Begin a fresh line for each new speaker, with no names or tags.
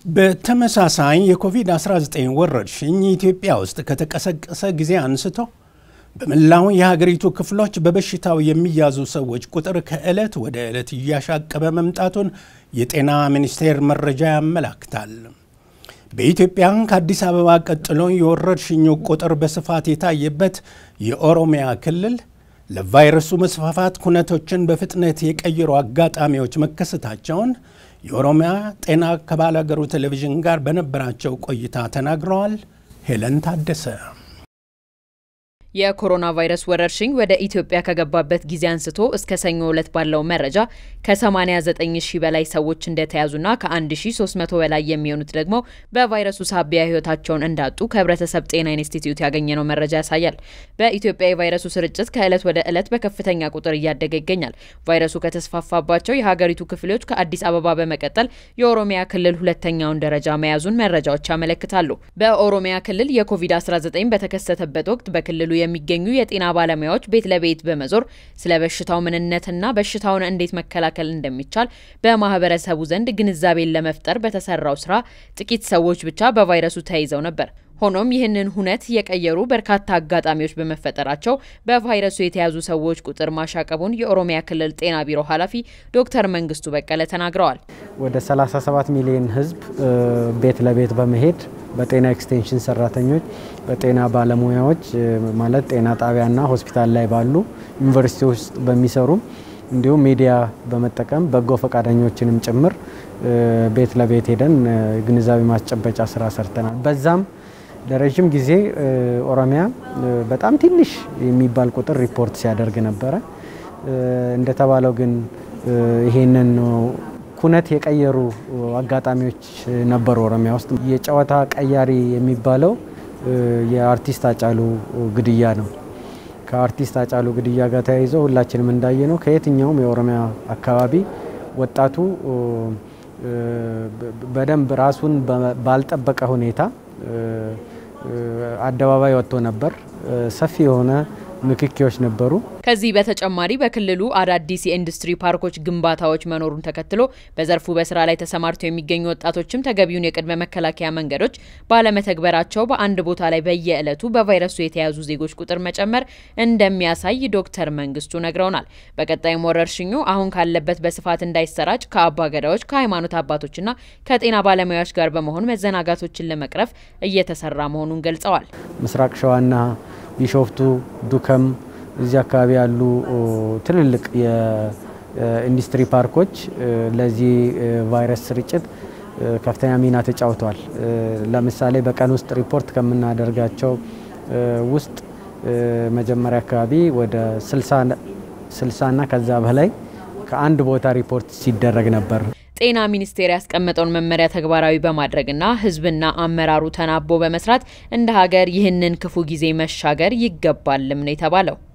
በተመሳሳይ የኮቪድ-19 ወረርሽኝ ኢትዮጵያ ውስጥ ከተቀሰቀሰ ጊዜ አንስቶ በመላው የሀገሪቱ ክፍሎች በበሽታው የሚያዙ ሰዎች ቁጥር ከዕለት ወደ ዕለት እያሻቀበ መምጣቱን የጤና ሚኒስቴር መረጃ ያመላክታል። በኢትዮጵያ ከአዲስ አበባ ቀጥሎ የወረርሽኙ ቁጥር በስፋት የታየበት የኦሮሚያ ክልል ለቫይረሱ መስፋፋት ኩነቶችን በፍጥነት የቀየሩ አጋጣሚዎች መከሰታቸውን የኦሮሚያ ጤና ከባላገሩ ቴሌቪዥን ጋር በነበራቸው ቆይታ ተናግረዋል። ሄለን ታደሰ
የኮሮና ቫይረስ ወረርሽኝ ወደ ኢትዮጵያ ከገባበት ጊዜ አንስቶ እስከ ሰኞ ዕለት ባለው መረጃ ከ89 ሺህ በላይ ሰዎች እንደተያዙና ከ1300 በላይ የሚሆኑት ደግሞ በቫይረሱ ሳቢያ ሕይወታቸውን እንዳጡ ከህብረተሰብ ጤና ኢንስቲትዩት ያገኘነው መረጃ ያሳያል። በኢትዮጵያ የቫይረሱ ስርጭት ከዕለት ወደ ዕለት በከፍተኛ ቁጥር እያደገ ይገኛል። ቫይረሱ ከተስፋፋባቸው የሀገሪቱ ክፍሎች ከአዲስ አበባ በመቀጠል የኦሮሚያ ክልል ሁለተኛውን ደረጃ መያዙን መረጃዎች ያመለክታሉ። በኦሮሚያ ክልል የኮቪድ-19 በተከሰተበት ወቅት በክልሉ የሚገኙ የጤና ባለሙያዎች ቤት ለቤት በመዞር ስለ በሽታው ምንነትና በሽታውን እንዴት መከላከል እንደሚቻል በማህበረሰቡ ዘንድ ግንዛቤን ለመፍጠር በተሰራው ስራ ጥቂት ሰዎች ብቻ በቫይረሱ ተይዘው ነበር። ሆኖም ይህንን ሁነት የቀየሩ በርካታ አጋጣሚዎች በመፈጠራቸው በቫይረሱ የተያዙ ሰዎች ቁጥር ማሻቀቡን የኦሮሚያ ክልል ጤና ቢሮ ኃላፊ ዶክተር መንግስቱ በቀለ ተናግረዋል።
ወደ 37 ሚሊዮን ህዝብ ቤት ለቤት በመሄድ በጤና ኤክስቴንሽን ሰራተኞች፣ በጤና ባለሙያዎች ማለት ጤና ጣቢያና ሆስፒታል ላይ ባሉ ዩኒቨርሲቲ ውስጥ በሚሰሩ እንዲሁም ሚዲያ በመጠቀም በጎ ፈቃደኞችንም ጭምር ቤት ለቤት ሄደን ግንዛቤ ማስጨበጫ ስራ ሰርተናል። በዛም ለረዥም ጊዜ ኦሮሚያ በጣም ትንሽ የሚባል ቁጥር ሪፖርት ሲያደርግ ነበረ። እንደተባለው ግን ይሄንን ኩነት የቀየሩ አጋጣሚዎች ነበሩ። ኦሮሚያ ውስጥ የጨዋታ ቀያሪ የሚባለው የአርቲስት አጫሉ ግድያ ነው። ከአርቲስት አጫሉ ግድያ ጋር ተያይዞ ሁላችንም እንዳየ ነው ከየትኛውም የኦሮሚያ አካባቢ ወጣቱ በደንብ ራሱን ባልጠበቀ ሁኔታ አደባባይ ወጥቶ ነበር። ሰፊ የሆነ ንክኪዎች ነበሩ።
ከዚህ በተጨማሪ በክልሉ አዳዲስ የኢንዱስትሪ ፓርኮች ግንባታዎች መኖሩን ተከትሎ በዘርፉ በስራ ላይ ተሰማርተው የሚገኙ ወጣቶችም ተገቢውን የቅድመ መከላከያ መንገዶች ባለመተግበራቸው በአንድ ቦታ ላይ በየዕለቱ በቫይረሱ የተያዙ ዜጎች ቁጥር መጨመር እንደሚያሳይ ዶክተር መንግስቱ ነግረውናል። በቀጣይም ወረርሽኙ አሁን ካለበት በስፋት እንዳይሰራጭ ከአባ ገዳዎች፣ ከሃይማኖት አባቶችና ከጤና ባለሙያዎች ጋር በመሆን መዘናጋቶችን ለመቅረፍ እየተሰራ መሆኑን ገልጸዋል።
ምስራቅ ሸዋና ቢሾፍቱ፣ ዱከም እዚህ አካባቢ ያሉ ትልልቅ የኢንዱስትሪ ፓርኮች ለዚህ ቫይረስ ስርጭት ከፍተኛ ሚና ተጫውተዋል። ለምሳሌ በቀን ውስጥ ሪፖርት ከምናደርጋቸው ውስጥ መጀመሪያ አካባቢ ወደ 60 እና ከዛ በላይ ከአንድ ቦታ ሪፖርት ሲደረግ ነበር።
ጤና ሚኒስቴር ያስቀመጠውን መመሪያ ተግባራዊ በማድረግና ሕዝብና አመራሩ ተናቦ በመስራት እንደ ሀገር ይህንን ክፉ ጊዜ መሻገር ይገባልም ነው የተባለው።